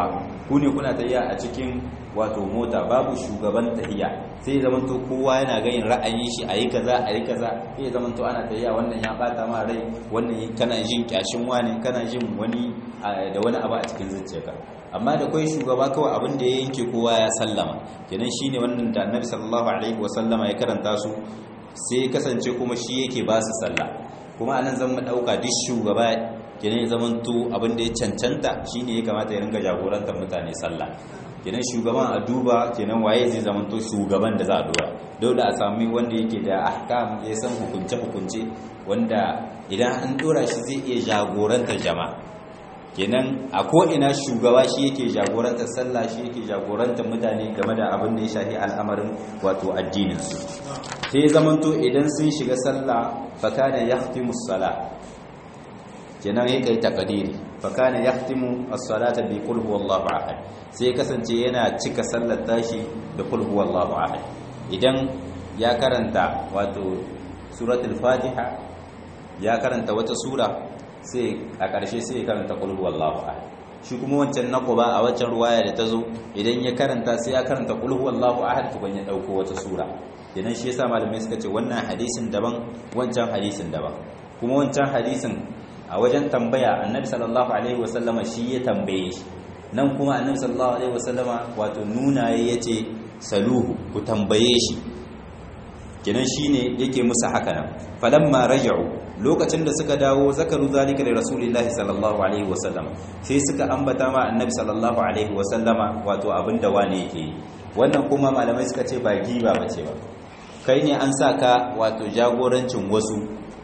[SPEAKER 1] ku ne kuna tahiya a cikin wato mota babu shugaban tahiya sai ya zamanto kowa yana ganin ra'ayin shi ayi kaza ayi kaza sai ya zamanto ana tahiya wannan ya bata ma rai wannan kana jin kyashin wani kana jin wani da wani abu a cikin zuciyarka amma da kai shugaba kawai abin da ya yanke kowa ya sallama kenan shine wannan da Annabi sallallahu alaihi wasallama ya karanta su sai kasance kuma shi yake ba su sallah kuma anan zan mu dauka duk shugaba kenan ya zamanto abin da ya cancanta shine ya kamata ya ringa jagorantar mutane sallah kenan shugaban a duba kenan waye zai zamanto shugaban da za a dora dole a sami wanda yake da ahkam ya san hukunce hukunce wanda idan an dora shi zai iya jagorantar jama'a kenan a ko'ina shugaba shi yake jagorantar sallah shi yake jagorantar mutane game da abin da ya shafi al'amarin wato addininsu sai zamanto idan sun shiga sallah fakana yahtimu sala kenan ya kai takadiri fakana yahtimu as-salata bi qul huwallahu ahad sai kasance yana cika sallar tashi da qul huwallahu ahad idan ya karanta wato suratul fatiha ya karanta wata sura sai a ƙarshe sai ya karanta qul huwallahu ahad shi kuma wancan na quba a wancan ruwaya da tazo idan ya karanta sai ya karanta qul huwallahu ahad tukun ya dauko wata sura idan shi yasa malamai suka ce wannan hadisin daban wancan hadisin daban kuma wancan hadisin a wajen tambaya annabi sallallahu alaihi wasallama shi ya tambaye shi nan kuma annabi sallallahu alaihi wasallama wato nuna yace saluhu ku tambaye shi kenan shine yake musu haka nan falamma raja'u lokacin da suka dawo zakaru zalika da rasulillahi sallallahu alaihi wasallam sai suka ambata ma annabi sallallahu alaihi wasallama wato abinda wane yake yi wannan kuma malamai suka ce ba giba bace ba kai ne an sa ka wato jagorancin wasu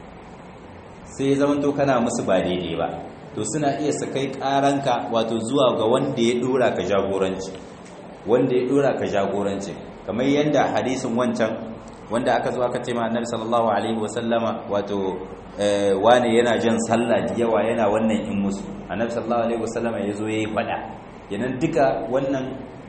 [SPEAKER 1] sai zamanto kana musu ba daidai ba to suna iya su kai karanka wato zuwa ga wanda ya dora ka jagoranci wanda ya dora ka jagoranci kamar yadda hadisin wancan wanda aka zo aka ce ma annabi sallallahu alaihi wasallama wato wane yana jan sallah da yawa yana wannan in musu annabi sallallahu alaihi wasallama ya zo ya yi fada yanan duka wannan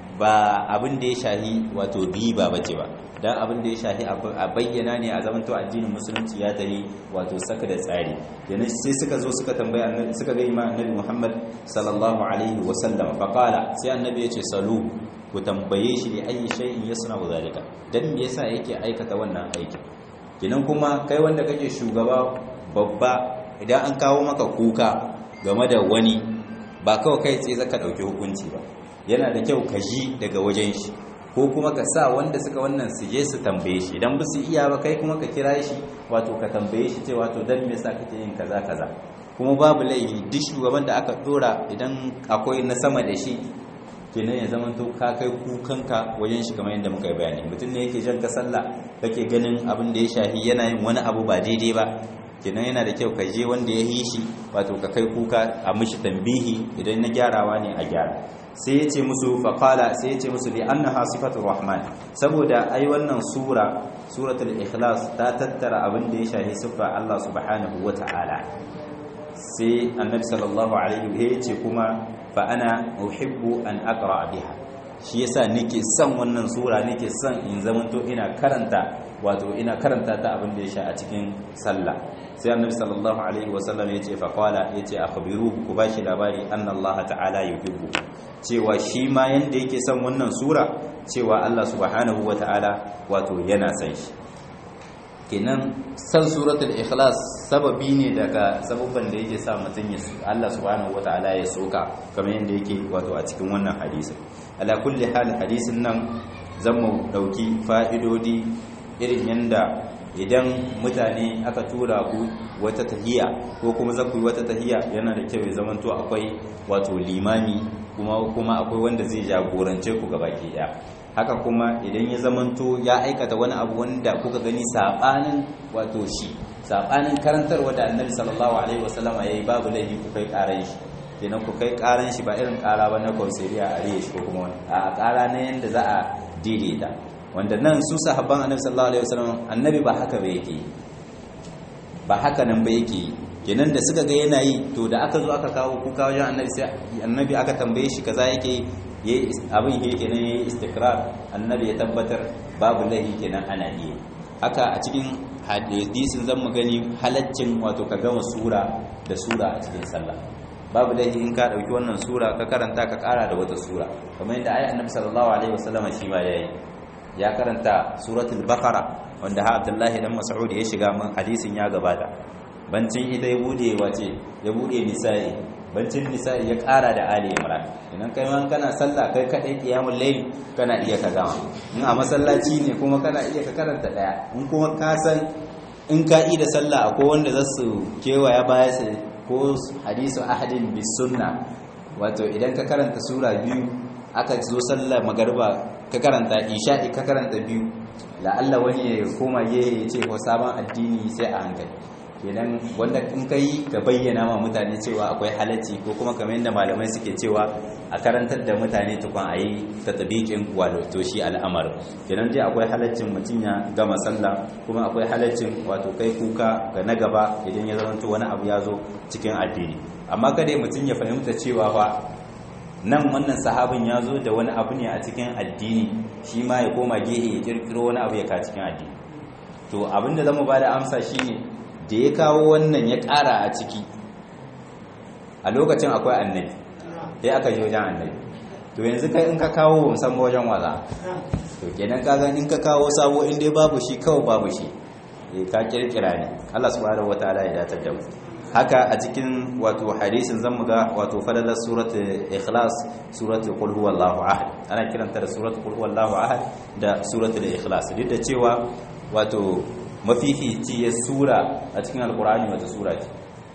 [SPEAKER 1] ba abin da ya shahi wato riba bace ba dan abin da ya shahi a bayyana ne a zamanto addinin musulunci ya tare wato saka da tsari yanan sai suka zo suka tambaya annabi suka ga imam annabi Muhammad sallallahu alaihi wasallam fa qala sai annabi ya ce salu ku tambaye shi da ayi shay'in yasna'u zalika dan me yasa yake aikata wannan aikin kinan kuma kai wanda kake shugaba babba idan an kawo maka kuka game da wani ba kawai kai tsaye zaka dauki hukunci ba yana da kyau ka ji daga wajen shi ko kuma ka sa wanda suka wannan su je su tambaye shi idan ba su iya ba kai kuma ka kira shi wato ka tambaye shi cewa to dan me yasa kake yin kaza kaza kuma babu laifi duk shugaban da aka dora idan akwai na sama da shi kenan ya zama to ka kai kukanka wajen shi kamar yadda muka yi bayani mutum ne yake jan ka sallah kake ganin abin da ya shafi yana yin wani abu ba daidai ba kenan yana da kyau ka je wanda ya yi shi wato ka kai kuka a mishi tambihi idan na gyarawa ne a gyara sai ya ce musu faƙala sai ya ce musu li annaha sifatur rahman saboda ai wannan sura suratul ikhlas ta tattara abin da ya shafi siffa Allah subhanahu wata'ala sai annabi sallallahu alaihi wa ya ce kuma fa ana uhibbu an aqra biha shi yasa nake son wannan sura nake son in zamanto ina karanta wato ina karanta ta abin da ya sha a cikin sallah sai annabi sallallahu alaihi wasallam yace fa qala yace akhbiruhu ku bashi labari anna Allah ta'ala yuhibbu cewa shi ma yanda yake son wannan sura cewa Allah subhanahu wata'ala wato yana son shi kenan san suratul ikhlas sababi ne daga sababban da yake sa mutum ya Allah subhanahu wata'ala ya soka kamar yanda yake wato a cikin wannan hadisi ala kulli hal hadisin nan zan mu dauki fa'idodi irin yanda idan mutane aka tura ku wata tahiya ko kuma za ku yi wata tahiya yana da kyau ya zamanto akwai wato limami kuma kuma akwai wanda zai jagorance ku gaba ke daya haka kuma idan ya zamanto ya aikata wani abu wanda kuka gani sabanin wato shi sabanin karantarwa da annabi sallallahu alaihi wasallama yayi babu laifi ku kai karan shi kenan ku kai karan shi ba irin kara ba na kausariya a riye shi ko kuma wani a kara na yanda za a daidaita wanda nan su sahabban annabi sallallahu alaihi wasallam annabi ba haka ba yake ba haka nan ba yake kenan da suka ga yana yi to da aka zo aka kawo kuka wajen annabi sai annabi aka tambaye shi kaza yake yi abin yake kenan yayi istikrar annabi ya tabbatar babu lahi kenan ana iya haka a cikin hadisin zan mu gani halaccin wato ka gama sura da sura a cikin sallah babu laifi in ka dauki wannan sura ka karanta ka kara da wata sura kamar yadda ayi annabi sallallahu alaihi wasallam shi ma yayi ya karanta suratul baqara wanda ha abdullahi dan mas'ud ya shiga min hadisin ya gabata bancin ita ya bude wace ya bude nisa'i bancin nisa'i ya kara da ali imran idan kai man kana sallah kai kadai qiyamul layl kana iya ka gama in a masallaci ne kuma kana iya ka karanta daya in kuma ka san in ka yi da sallah akwai wanda za su kewaya baya su ko hadisu ahadin bis sunna wato idan ka karanta sura biyu aka zo sallar magarba ka karanta isha'i ka karanta biyu la'alla wani ya koma ya ce ko sabon addini sai a hankali kenan wanda in ka yi ka bayyana ma mutane cewa akwai halacci ko kuma kamar yadda malamai suke cewa a karantar da mutane tukun a yi ta tabiƙin wato shi al'amar kenan dai akwai halaccin mutum ya gama sallah kuma akwai halaccin wato kai kuka ga na gaba idan ya zama wani abu ya zo cikin addini amma kada mutum ya fahimta cewa fa nan wannan sahabin ya zo da wani abu ne a cikin addini shi ma ya koma gehe ya kirkiro wani abu ya ka cikin addini to abinda zamu ba da amsa shine da ya kawo wannan ya ƙara a ciki a lokacin akwai annabi sai aka yi wajen annabi to yanzu kai in ka kawo ba san wajen waza to kenan ka ga in ka kawo sabo in dai babu shi kawai babu shi ka kirkira ne Allah subhanahu wataala ya datar da mu haka a cikin wato hadisin zan muga wato falalar suratul ikhlas suratul qul huwallahu ahad ana kiranta da suratul qul huwallahu ahad da suratul ikhlas duk da cewa wato mafificiyar sura a cikin alkur'ani wata sura ce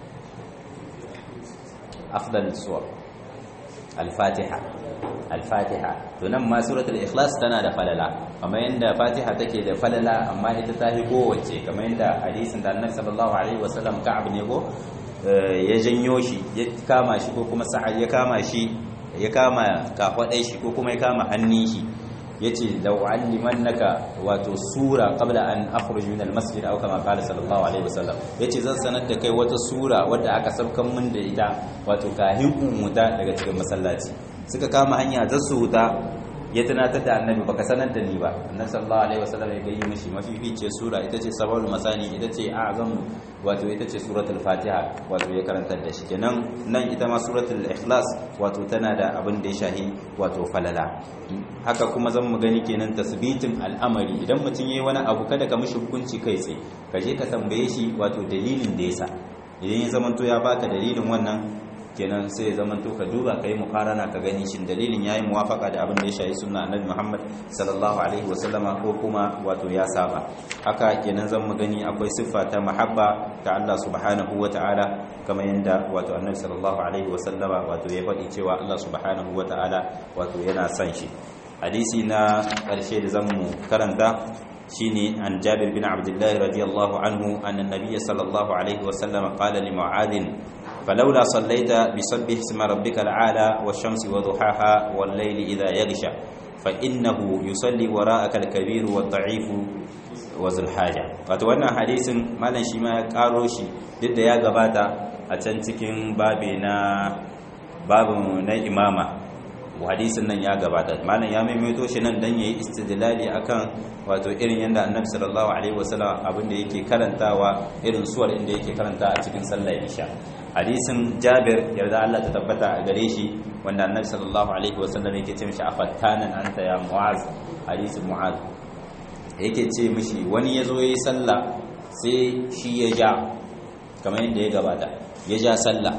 [SPEAKER 1] afdal suwar al-fatiha al-fatiha to nan ma suratul ikhlas tana da falala kamar yadda fatiha take da falala amma ita ta fi kowace kamar yadda hadisin da annabi sallallahu alaihi wasallam ka'ab ne ko ya janyo shi ya kama shi ko kuma sa'ad ya kama shi ya kama kafadai shi ko kuma ya kama hannun shi yace law allimannaka wato sura qabla an akhruj min almasjid aw kama qala sallallahu alaihi wasallam yace zan sanar da kai wata sura wadda aka sabkan min da ita wato kahin umuta daga cikin masallaci suka kama hanya za su huta ya tunatar da annabi baka sanar da ni ba annabi sallallahu alaihi wasallam ya gayi mishi mafifice sura ita ce sababul masani ita ce azam wato ita ce suratul fatiha wato ya karantar da shi kenan nan ita ma suratul ikhlas wato tana da abin da ya shahi wato falala haka kuma zan mu gani kenan tasbitin al'amari idan mutum yayi wani abu kada ka mishi hukunci kai tsaye ka je ka tambaye shi wato dalilin da yasa idan ya zamanto ya baka dalilin wannan kenan sai ya zama to ka duba kai mukarana ka gani shin dalilin yayi muwafaka da abin da ya shayi sunna annabi Muhammad sallallahu alaihi wasallama ko kuma wato ya saba haka kenan zan mu gani akwai siffa ta mahabba ta Allah subhanahu wataala kamar yanda wato annabi sallallahu alaihi wasallama wato ya faɗi cewa Allah subhanahu wataala wato yana son shi hadisi na ƙarshe da zan mu karanta shine an Jabir bin Abdullah radiyallahu anhu anna nabiyya sallallahu alaihi wasallama qala li Mu'adh فلولا صليت بسبح اسم ربك العالى والشمس وضحاها والليل إذا يغشى فإنه يصلي وراءك الكبير والضعيف وذو الحاجة wato wannan hadisin malam shi ma ya karo shi duk da ya gabata a can cikin babe na babu na imama hadisin nan ya gabata malam ya maimaito shi nan dan yayi istidlali akan wato irin yanda annabi sallallahu alaihi wasallam abin da yake karantawa irin suwar inda yake karanta a cikin sallar isha hadisin jabir yarda Allah ta tabbata a gare shi wanda annabi sallallahu alaihi wasallam yake ce mishi afattanan anta ya mu'az hadisin mu'az yake ce mishi wani yazo yayi sallah sai shi ya ja kamar yadda ya gabata ya ja sallah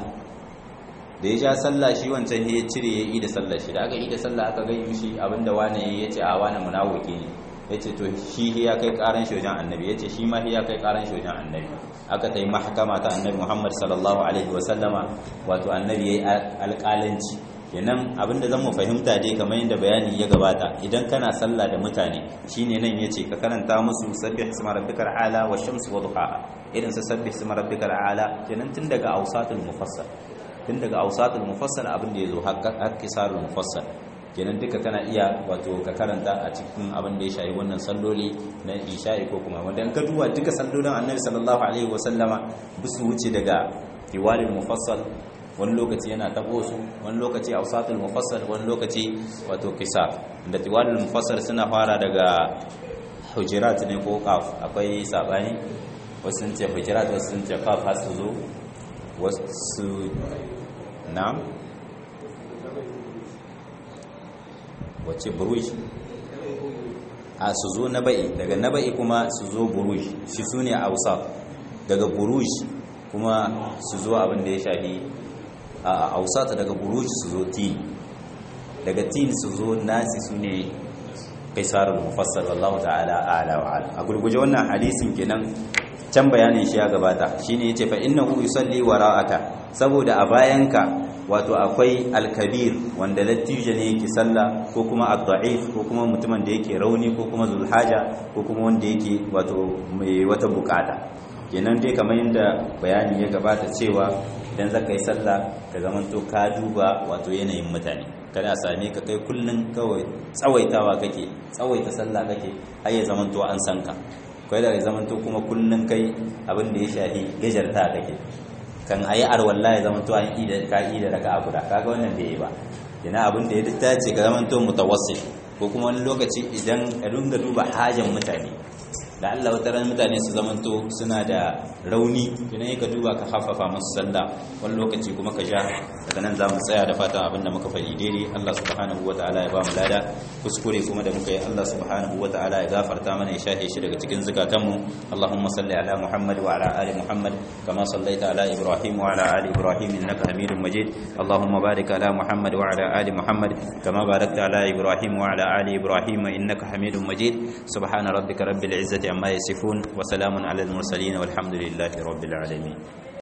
[SPEAKER 1] da ya ja sallah shi wancan ya cire ya yi da sallah shi da aka yi da sallah aka gai mishi abinda wane ya ce a wane munawuki ne ya ce to shi ya kai karan shojan annabi ya ce shi ma ya kai karan shojan annabi aka ta yi mahakama ta annabi muhammad sallallahu alaihi wasallama wato annabi ya yi alƙalanci kenan abinda zan mu fahimta dai kamar yadda bayani ya gabata idan kana sallah da mutane shine nan yace ka karanta musu sabbih isma rabbikal ala wa shamsi wa duhaha irin sa sabbih isma rabbikal ala kenan tun daga awsatul mufassal tun daga awsatul mufassal abin da yazo har kisarul mufassal kenan duka kana iya wato ka karanta a cikin abin da ya shayi wannan salloli na isha'i ko kuma wanda in ka duba duka sallolin annabi sallallahu alaihi wasallama bisu wuce daga tiwalil mufassal wani lokaci yana tabo su wani lokaci awsatul mufassal wani lokaci wato kisar da tiwalil mufassal suna fara daga hujurat ne ko qaf akwai sabani wasu sun ce hujurat wasu sun ce qaf har su zo wasu na'am wace buruj a su zo na ba'i daga na ba'i kuma su zo buruj shi su ne a hausa daga buruj kuma su zo abin da ya shafi a hausa ta daga buruj su zo tin daga tin su zo nasi su ne kaisarul mufassar wallahu ta'ala a'la wa ala a gurguje wannan hadisin kenan can bayanin shi ya gabata shine yace fa innahu yusalli wara'aka saboda a bayanka wato akwai alkabir wanda lattijo ne yake sallah ko kuma ad-da'if ko kuma mutumin da yake rauni ko kuma zulhaja ko kuma wanda yake wato mai wata bukata kenan dai kamar yadda bayani ya gabata cewa idan zaka yi sallah ka zamanto ka duba wato yanayin mutane kada a same ka kai kullun kawai tsawaitawa kake tsawaita sallah kake har ya zamanto an san ka kai da ya zamanto kuma kullun kai abin da ya shafi gajarta kake kan ayi arwalla ya zamanto an ida ka ida daga guda kaga wannan bai yi ba ina abin da ya dace ka zamanto mutawassil ko kuma wani lokaci idan ka dinga duba hajan mutane da Allah wata ran mutane su zamanto suna da rauni idan ka duba ka haffafa musu sallah wani lokaci kuma ka ja daga nan za mu tsaya da fatan abin da muka faɗi daidai Allah subhanahu wataala ya ba mu lada kuskure kuma da muka yi Allah subhanahu wataala ya gafarta mana ya shafe shi daga cikin zukatanmu Allahumma salli ala Muhammad wa ala ali Muhammad kama sallaita ala Ibrahim wa ala ali Ibrahim innaka Hamidum Majid Allahumma barik ala Muhammad wa ala ali Muhammad kama barakta ala Ibrahim wa ala ali Ibrahim innaka Hamidum Majid subhana rabbika rabbil izzati amma yasifun wa salamun ala al mursalin walhamdulillahi rabbil alamin